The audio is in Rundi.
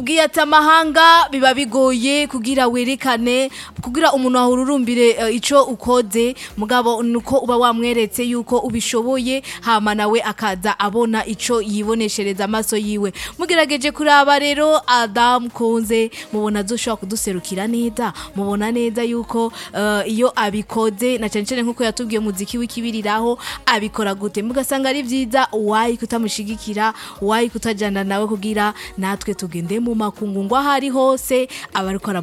Ubwiye ati amahanga biba bigoye kugira werekane kugira umuntu ahururumbire uh, ico ukoze mugabo nuko uba wamweretse yuko ubishoboye hama nawe akaza abona ico yiboneshereza amaso yiwe mugerageje kuraba rero Adam Kunze mubona azoshobora kuduserukira neza mubona neza yuko uh, iyo abikoze na cyane cyane nkuko yatubwiye muziki w'ikibiriraho abikora gute mugasanga ari vyiza wayi kutamushigikira wayi kutajana nawe kugira natwe tugende mu makungu ngo ahari hose abariko